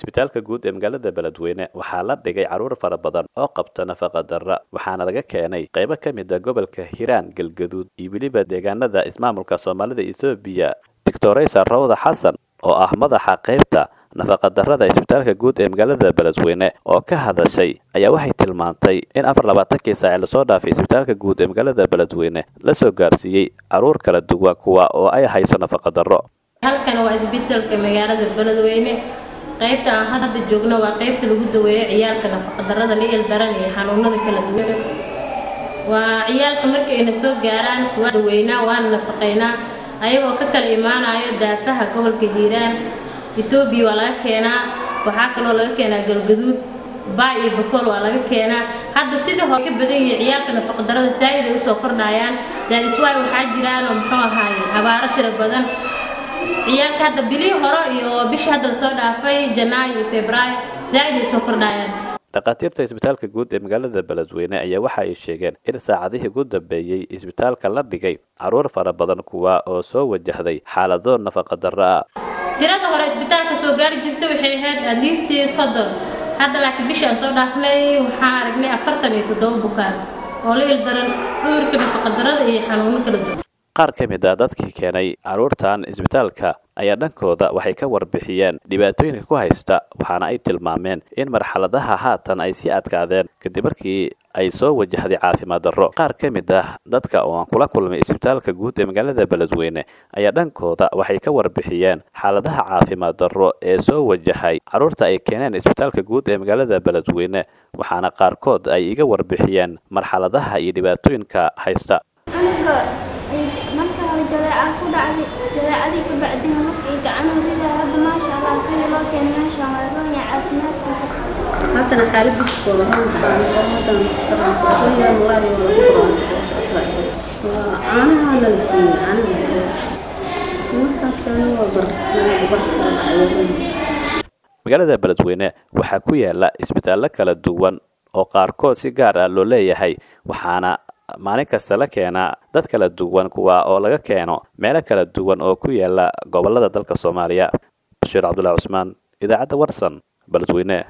isbitaalka guud ee magaalada beledweyne waxaa la dhigay carruur fara badan oo qabta nafaqa darra waxaana laga keenay qaybo ka mid a gobolka hiiraan galgaduud iyo weliba deegaanada ismaamulka soomaalida ethoobiya doctoraysa rawda xasan oo ah madaxa qaybta nafaqadarrada isbitaalka guud ee magaalada beledweyne oo ka hadashay ayaa waxay tilmaantay in afar labaatankii saaci lasoo dhaafay isbitaalka guud ee magaalada beledweyne la soo gaarsiiyey carruur kala duwan kuwa oo ay hayso nafaqadarro halkan waa isbitaalka magaalada beledweyne qaybta aan hadda joogno waa qaybta lagu daweeyo ciyaalka nafaqadarrada la ildaran iyo xanuunada kala duwan waa ciyaalka markayna soo gaaraan waa daweynaa waana nafaqaynaa ayagoo ka kala imaanayo daafaha gobolka hiiraan etoobiya waa laga keenaa waxaa kaloo laga keenaa galgaduud baay iyo bakool waa laga keenaa hadda sidii hore ka badan yihiin ciyaalka nafaqadarrada saa'id ay usoo kordhayaan daadiswaay waxaa jiraan oo muxuu ahaaye abaaro tiro badan ciyaalka hadda bilihii hore iyo bishii hadda lasoo dhaafay janaayo iyo febraayo saa'id ay usoo kordhayaan dhakhaatiirta isbitaalka guud ee magaalada beledweyne ayaa waxa ay sheegeen in saacadihii ugu dambeeyey isbitaalka la dhigay carruur fara badan kuwa oo soo wajahday xaalado nafaqadarro ah tirada hore isbitaalka soo gaari jirta waxay ahayd adliistii soddon hadda laakiin bishii aan soo dhaafnay waxaan aragnay afartan iyo toddoba bukaan oo la ildaran cudurka nafaqadarrada iyo xanuuno kala duwan qaar ka mid a dadkii keenay carruurtan isbitaalka ayaa dhankooda waxay ka warbixiyeen dhibaatooyinka ku haysta waxaana ay tilmaameen in marxaladaha haatan ay sii adkaadeen kadib markii ay soo wajahday caafimaad darro qaar ka mid ah dadka oo aan kula kulmay isbitaalka guud ee magaalada beledweyne ayaa dhankooda waxay ka warbixiyeen xaaladaha caafimaad darro ee soo wajahay carruurta ay keeneen isbitaalka guud ee magaalada beledweyne waxaana qaarkood ay iga warbixiyeen marxaladaha iyo dhibaatooyinka haysta marka hore jadeeca ku dhacday jadeecadii ka bacdina markii gacanuhu ridaa hadda maasha allah sidii loo keenay meeshaan waa ronya caafimaadkiisa haddana xaaladiis kooda caanaha nala siiyey caanaha markaa keeno waa barkisnaa barkaa dhacay magaalada beledweyne waxaa ku yaala isbitaallo kala duwan oo qaarkood si gaar ah loo leeyahay waxaana maalin kasta la keenaa dad kala duwan kuwa oo laga keeno meelo kala duwan oo ku yaala gobolada dalka soomaaliya bashiir cabdullahi cusmaan idaacadda warsan beledweyne